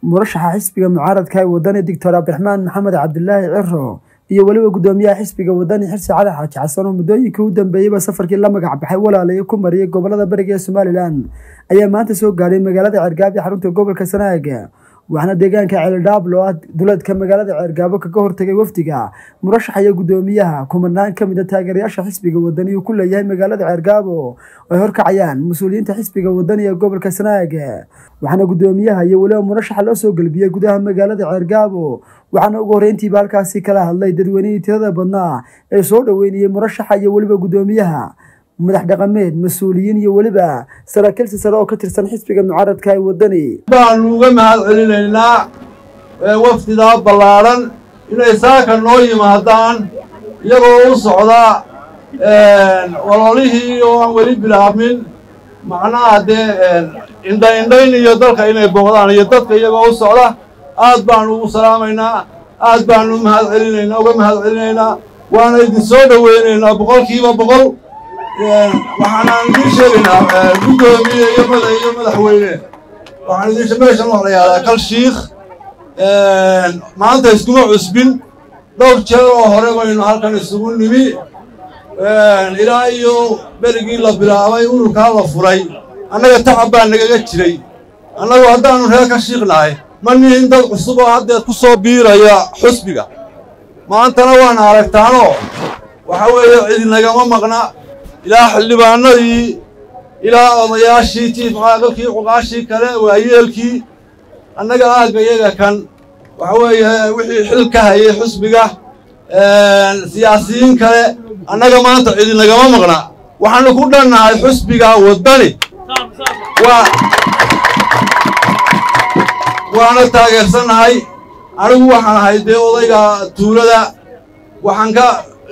murashaxa xisbiga mucaaradka ee wadani doctor cabdiraxmaan maxamed cabdilaahi ciro iyo weliba gudoomiyaha xisbiga wadani xirsi cali xaaji xasan oo muddooyinkii u dambeeyeyba safarkii la magac baxay walaalayo ku mariyay gobolada bariga ee somalilan ayaa maanta soo gaadhay magaalada ceergaab ee xarunta gobolka sanaaga waxaana deegaanka ceeldhaablo ah duleedka magaalada ceergaabo kaga hortagay wafdiga murashaxa iyo gudoomiyaha kumanaan ka mid a taageerayaasha xisbiga wadani uu ku leeyahay magaalada ceergaabo oo ay horkacayaan mas-uuliyiinta xisbiga wadani ee gobolka sanaaga waxaana gudoomiyaha iyo weliba murashaxa loo soo gelbiyey gudaha magaalada ceergaabo waxaana ugu horreyntiiba halkaasi kala hadlay dadweynihii tirada badnaa ee soo dhoweynayay murashaxa iyo weliba gudoomiyaha madax dhaqameed mas-uuliyiin iyo weliba saraakiilsi sare oo ka tirsan xisbiga mucaaradka ee wadani baanu uga mahad celinaynaa wafdidaa ballaadhan inay saaka noo yimaadaan iyagoo u socda walolihii oo aan weli bilaabmin macnaha dee indha-indhayn iyo dalka inay booqdaan iyo dadka iyagoo u socda aad baanu ugu salaamaynaa aad baanu mahad celinaynaa uga mahad celinaynaa waana idin soo dhoweynaynaa boqolkiiba boqol waxaanaan idiin sheegaynaa guddoomiye iyo mada iyo madaxweyne waxaan idin meeshan wax la yahdaa kal shiikh maanta iskuma cusbin dhowr jeer oo hore baynu halkan isugu nimi ilaa iyo berigii la bilaabay ururkaa la furay annaga tacab baa nagaga jiray annagu haddaannu reer ka shiiqnahay ma nihin dad cusub oo haddeed ku soo biiraya xusbiga maantana waana aragtaanoo waxa weeye cidi nagama maqna ilaa xildhibaanadii ilaa odayaashii tiifcaaqalkii cuqaashii kale waayeelkii annaga aagga iyaga kan waxa weeye wixii xil ka hayay xusbiga siyaasiyiin kale annaga maanta cidi nagama maqna waxaanu ku dhannahay xusbiga waddani waana taageersannahay anigu waxaan ahay dee odayga tuulada waxaan ka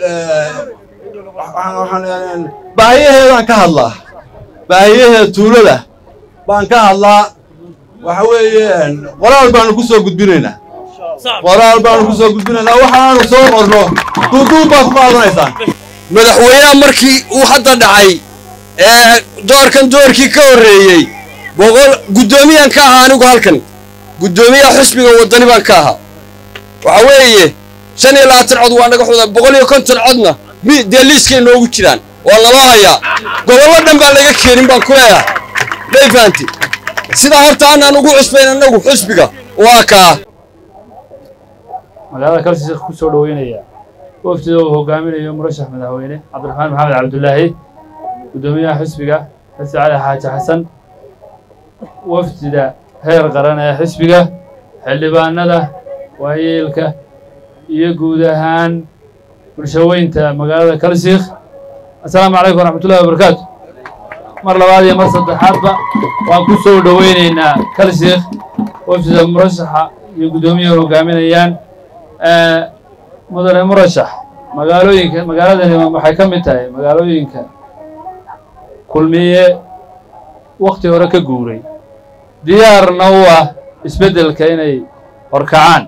baahiyaheedaan ka hadlaa baahiyaheeda tuulada baan ka hadlaa waxa weeye qoraal baanu ku soo gudbinaynaa qoraal baanu ku soo gudbinaynaa waxaanu soo qorno duuduub baa ku qaadanaysaan madaxweynaha markii uu hadda dhacay ee doorkan doorkii ka horreeyey boqol guddoomiyan ka ahaa anigu halkan guddoomiyaha xusbiga waddani baan ka ahaa waxa weeye shan iyo labaatan cod waa naga xuda boqol iyo konton codna dee liiskay noogu jiraan waa naloo hayaa gobollo dhan baan laga keenin baan ku leeyahay may fahanti sidaa horta aanaan ugu cusbayn annagu xusbiga waa kaa magaalada kalsiiq ku soo dhoweynaya wafdida uu hogaaminayo murashax madaxweyne cabdiraxmaan maxamed cabdulaahi guddoomiyaha xisbiga xirsi cali xaaji xasan wafdida heer qaran ee xisbiga xildhibaanada waayeelka iyo guud ahaan bulshaweynta magaalada kalsiikh assalaamu calaykum waraxmatullahi wabarakaatu mar labaad iyo mar saddexaadba waan ku soo dhoweynaynaa kalsiikh wafdida murashaxa iyo guddoomiyaha hogaaminayaan mudane murashax magaalooyinka magaaladani waxay ka mid tahay magaalooyinka kulmiye wakhti hore ka guuray diyaarna u ah isbeddelka inay horkacaan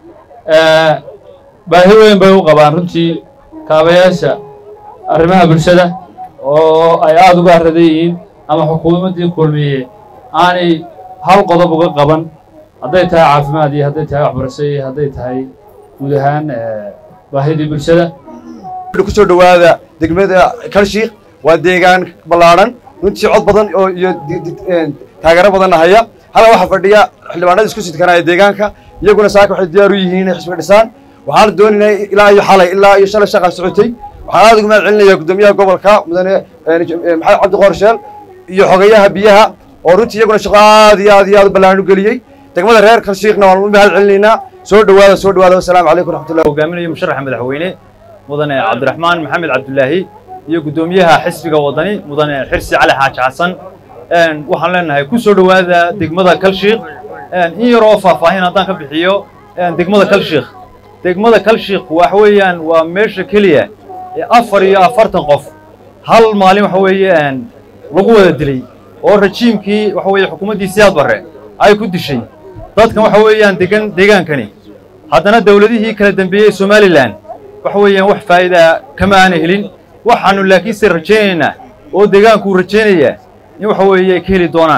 baahi weyn bay u qabaan runtii kaabayaasha arrimaha bulshada oo ay aada uga aradan yihiin ama xukuumaddii kulmiye aanay hal qodob uga qaban hadday tahay caafimaad iyo hadday tahay waxbarasho iyo hadday tahay guud ahaan baahidii bulshada ku soo dhowaada degmada kalshiik waa deegaan ballaadhan runtii cod badan oo iyo taageero badanna haya halkan waxaa fadhiya xildhibaanada isku sidkanaya deegaanka iyaguna saaka waxay diyaar u yihiin inay xisbiga dhisaan waxaan doonaynaa ilaa iyo xalay ilaa iyo shalay shaqaa socotay waxaan aad ugu mahad celinaya guddoomiyaha gobolka mudane maxamed cabdi qoorsheel iyo xogeyaha biyaha oo runtii iyaguna shaqo aad iyo aad iyo aad u ballaan u geliyey degmada reer kalshiikna waan u mahad celinaynaa soo dhowaada soo dhowaada wasalaamu calaykum raxmatullahi hogaaminayo musharaxa madaxweyne mudane cabdiraxmaan maxamed cabdulaahi iyo guddoomiyaha xisbiga waddani mudane xirsi cali xaaji xasan waxaan leenahay ku soo dhowaada degmada kalshiik in yaroo faahfaahin haddaan ka bixiyo degmada kalshiik degmada kalshiik waxa weeyaan waa meesha keliya ee afar iyo afartan qof hal maalin waxa weeye lagu wada dilay oo rajiimkii waxa weeye xukuumaddii siyaad barre ay ku dishay dadkan waxa weeyaan degan deegaankani haddana dawladihii kala dambeeyey somalilan waxa weeyaan wax faa'iida kama aana helin waxaannu laakiinse rajaynaynaa oo deegaankuu rajaynayaa in waxa weeye ay ka heli doonaan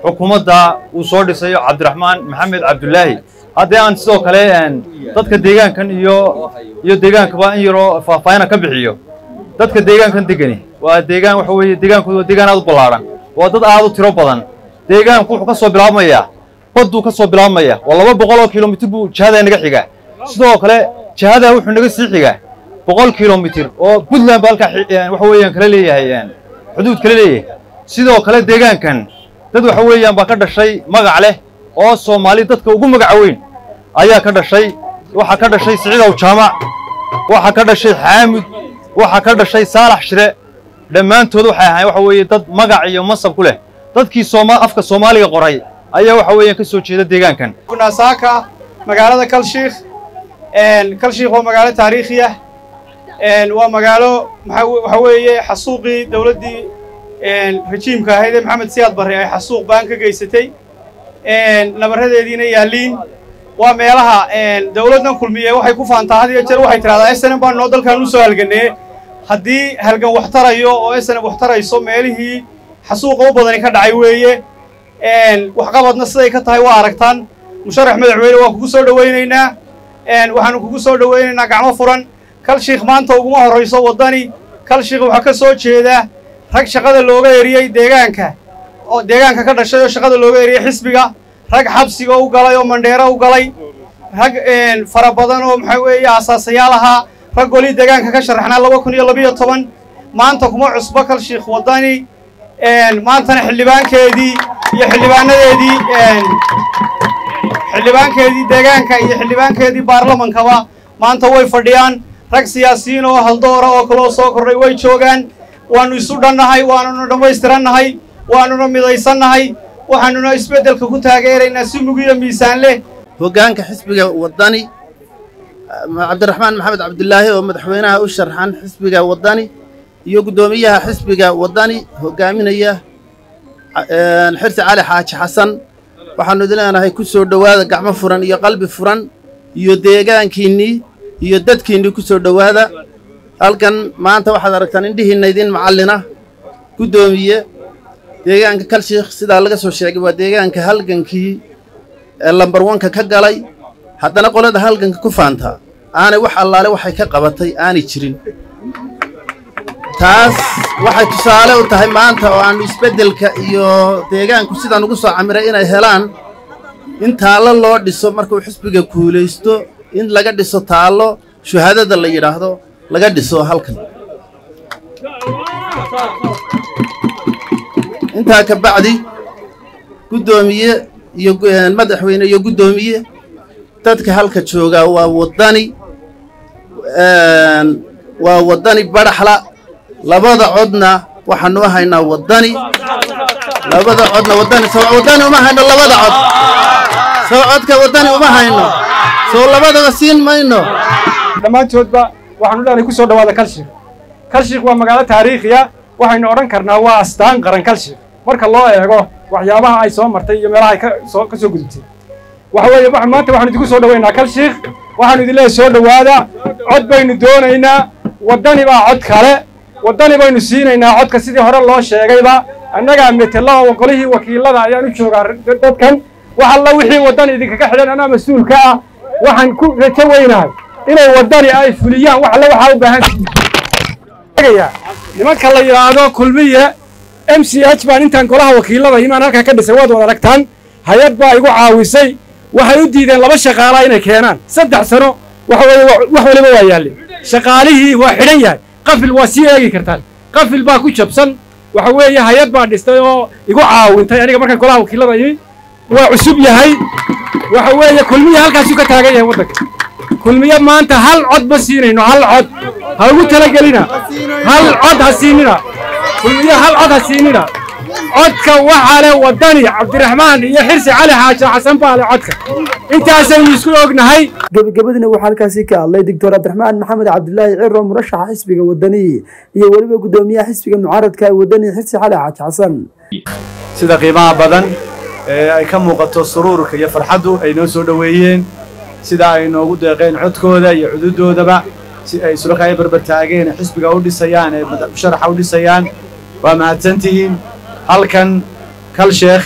xukuumadda uu soo dhisayo cabdiraxmaan maxamed cabdulaahi haddii aan sidoo kale dadka deegaankan iyo iyo deegaankaba in yaroo faahfaahina ka bixiyo dadka deegaankan degani waa deegaan waxa weeye deegaankooda waa deegaan aad u ballaadhan waa dad aad u tiro badan deegaanku wuxuu ka soo bilaabmayaa badduu ka soo bilaabmaya waa laba boqol oo kilomitir buu jihadaa naga xigaa sidoo kale jihadaa wuxuu naga sii xigaa boqol kilomitir oo puntland ba halkaa waxa weeyaan kala leeyahay xuduud kala leeyahay sidoo kale deegaankan dad waxa weeyaan baa ka dhashay magac leh oo soomaali dadka ugu magaca weyn ayaa ka dhashay waxaa ka dhashay siciidow jaamac waxaa ka dhashay xaamud waxaa ka dhashay saalax shire dhammaantood waxay ahayn waxa weeye dad magac iyo masab ku leh dadkii sooma afka soomaaliga qoray ayaa waxa weeyaan ka soo jeeda deegaankan saaka magaalada kalshiikh kalshiikh waa magaalo taariikhi ah waa magaalo waxa weeye xasuuqii dowladdii rajiimka ahayd ee maxamed siyaad barre ay xasuuq baan ka geysatay nabaradeediina yaalliin waa meelaha dowladdan kulmiye waxay ku faantaa had iyo jeer waxay tidhahdaa snm baan noo dalkan u soo halganee haddii halgan wax tarayo oo snm wax tarayso meelihii xasuuqa u badani ka dhacay weeye waxqabadna siday ka tahay waa aragtaan musharax madaxweyne waan kugu soo dhowaynaynaa waxaanu kugu soo dhowaynaynaa gacmo furan kal shiikh maanta uguma horrayso waddani kal shiikh waxaa ka soo jeeda rag shaqada looga eriyey deegaanka oo deegaanka ka dhashay oo shaqada looga eriyey xisbiga rag xabsiga u galay oo mandheero u galay rag fara badan oo maxaa weeye asaasayaal ahaa rag golii deegaanka ka sharaxnaa laba kun iyo labiyo toban maanta kuma cusbo kal shiikh waddani maantana xildhibaankeedii iyo xildhibaanadeedii xildhibaankeedii deegaanka iyo xildhibaankeedii baarlamankaba maanta way fadhiyaan rag siyaasiyiin oo haldoora oo kaloo soo kordhay way joogaan waannu isu dhannahay waanuna dhammaystirannahay waanuna midaysannahay waxaanuna isbeddelka ku taageeraynaa si mugiyo miisaan leh hoggaanka xisbiga waddani cabdiraxmaan maxamed cabdulaahi oo madaxweynaha u sharxan xisbiga waddani iyo guddoomiyaha xisbiga waddani hoggaaminaya xirsi cali xaaji xasan waxaannu idin leenahay ku soo dhowaada gacmo furan iyo qalbi furan iyo deegaankiinnii iyo dadkiinnii ku soo dhowaada halkan maanta waxaad aragtaan indhihiinna idin macallina guddoomiye deegaanka kalshiikh sidaa laga soo sheegay waa deegaanka halgankii ee lambar wanka ka galay haddana qolada halganka ku faantaa aanay wax allaale waxay ka qabatay aanay jirin taas waxay tusaale u tahay maanta oo aannu isbeddelka iyo deegaanku sidaan ugu soo camiray inay helaan in taallo loo dhiso markuu xisbiga kuulaysto in laga dhiso taallo shuhaadada la yidhaahdo laga dhiso halkan intaa ka bacdi guddoomiye iyo madaxweyne iyo guddoomiye dadka halka joogaa waa waddani waa waddani badhaxla labada codna waxaanu haynaa waddani labada codna waddani soo waddani uma hayno labada cod soo codka waddani uma hayno soo labadaba siin mayno dhammaantoodba waxaanu leenahay ku soo dhowaada kalshiik kalshiik waa magaalo taariikhiya waxaynu odhan karnaa waa astaan qaran kalshiik marka loo eego waxyaabaha ay soo martay iyo meelaha ay ka soo ka soo gudubtay waxa weeye maanta waxaanu idinku soo dhowaynaa kalshiik waxaanu idin leeyahay soo dhowaada cod baynu doonaynaa waddani baa cod kale waddani baynu siinaynaa codka sidii hore loo sheegayba annagaa metela oo qolihii wakiilada ayaan u joogaa dadkan wax alla wixii waddani idinkaga xidhan anaa mas-uulka ah waxaan ku rajo weynahay inay waddani ay fuliyaan wax alle waxaa u baahan nimanka la yidhaahdo kulmiye m c h baan intaan golaha wakiilada imaan halkaa ka dhisay waad wad aragtaan hay-ad baa igu caawisay waxay u diideen laba shaqaalaa inay keenaan saddex sano waxa weeye wax waliba waa yaalleen shaqaalihii waa xidhan yahay qafil waa sii eegi kartaan qafil baa ku jabsan waxa weeye hay-ad baa dhistay oo igu caawintay aniga markaan golaha wakiilada imi waa cusub yahay waxa weeye kulmiye halkaasuu ka taagan yahay waddanka kulmiye maanta hal cod ma siinayno hal cod ha ugu talagelina hal cod ha siinina kulmiye hal cod ha siinina codka waxaa leh waddani cabdiraxmaan iyo xirsi cali xaaji xasan baa leh codka intaasaynu isku ognahay gebagabadina waxaa halkaasi ka hadlay doctor cabdiraxmaan maxamed cabdilaahi ciro murashaxa xisbiga wadani iyo weliba guddoomiyaha xisbiga mucaaradka ee wadani xirsi cali xaaji xasan sida qiimaha badan ee ay ka muuqato suruurka iyo farxaddu ay noo soo dhoweeyeen sida ay noogu deeqeen codkooda iyo cududoodaba si ay sulaka ay barbartaageen xisbiga u dhisayaan ee musharaxa u dhisayaan waa mahadsantihiin halkan kal sheekh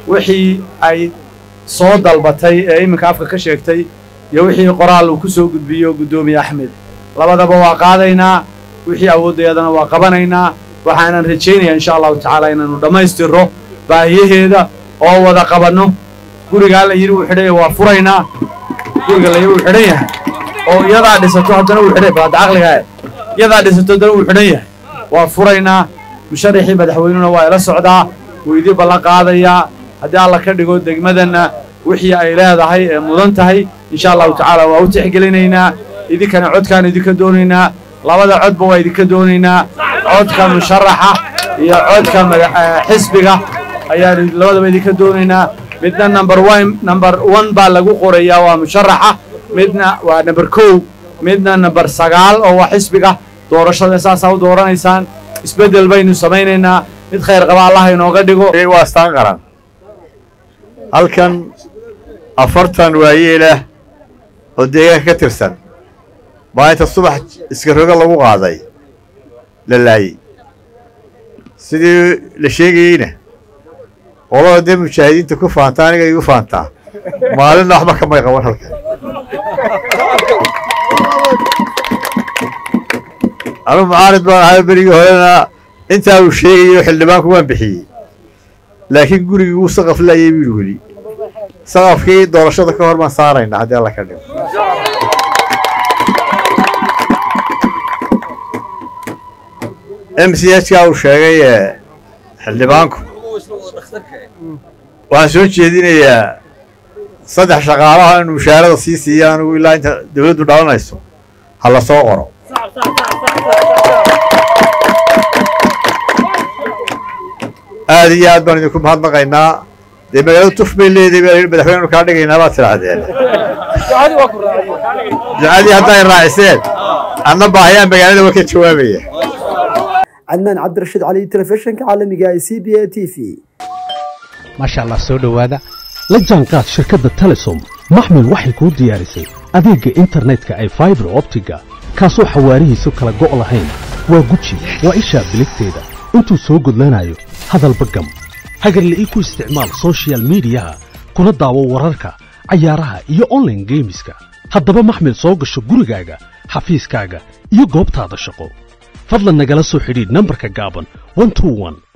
wixii ay soo dalbatay ee iminka afka ka sheegtay iyo wixii qoraal uu ku soo gudbiyo guddoomiye axmed labadaba waa qaadaynaa wixii awoodayadana waa qabanaynaa waxaanan rajaynayaa insha allahu tacaala inaannu dhammaystirro baahiyaheeda oo wada qabanno gurigaa la yidhi wuu xidhan yahay waa furaynaa guriga la yidhi wuu xidhan yahay oo iyadaa dhisato haddana wuu xidhan baada caqligaa iyadaa dhisato haddana wuu xidhan yahay waa furaynaa musharaxii madaxweynuna waa ila socdaa wuu idii ballan qaadayaa haddii alla ka dhigo degmadanna wixii ay leedahay ee mudan tahay insha allahu tacaala waa u tixgelinaynaa idinkana codkaan idinka doonaynaa labada codba waa idinka doonaynaa codka musharaxa iyo codka xisbiga ayaan labadaba idinka doonaynaa midna number one number one baa lagu qorayaa waa musharaxa midna waa number kow midna number sagaal oo waa xisbiga doorashada saasaa u dooranaysaan isbeddel baynu samaynaynaa mid khayr qaba allah inooga dhigo waa astaan qaran halkan afartan waayeelah oo deegaanka ka tirsan baa inta subax iska roga lagu qaaday la laayey sidii la sheegayeyna qolada dee mujaahidiinta ku faanta aniga igu faantaa maalinna waxba kamay qaban halkan anu mucaarid baan ahay berigii horena intaa uu sheegayo xildhibaanku waan bixiyey laakiin gurigii wuu saqaf laayay buu weli saqafkii doorashada ka hor baan saaraynaa haddii alla ka dhigo m c h ka uu sheegay xildhibaanku waxaan soo jeedinayaa saddex shaqaalaha in mushaarada sii siiya anigu ilaa inta dawladdu dhalanayso ha la soo qoro aad iyo aad baan idinku mahadnaqaynaa dee magaalada tuf bay leedahay baa yidhi madaxweyne kaa dhigaynaa baad tidhaahdeen ducadii hadday raaciseen anna baahiyaan magaalada waa ka jawaabaya cadnaan cabdirashiid cali telefishinka caalamiga ee c b a t v maasha allah soo dhowaada la jaanqaad shirkadda telesom maxmil waxay kuu diyaarisay adeegga internetka ay faibar optiga kaasoo xawaarihiisu kala go' lahayn waa guji waa ishaa biligteeda intuu soo gudlanayo hadalba gam hagarla'ii ku isticmaal sochial midiyaha kuna daawo wararka cayaaraha iyo onlaine geemiska haddaba maxmil soo gasho gurigaaga xafiiskaaga iyo goobtaada shaqo fadlan nagala soo xidhiidh nambarka gaaban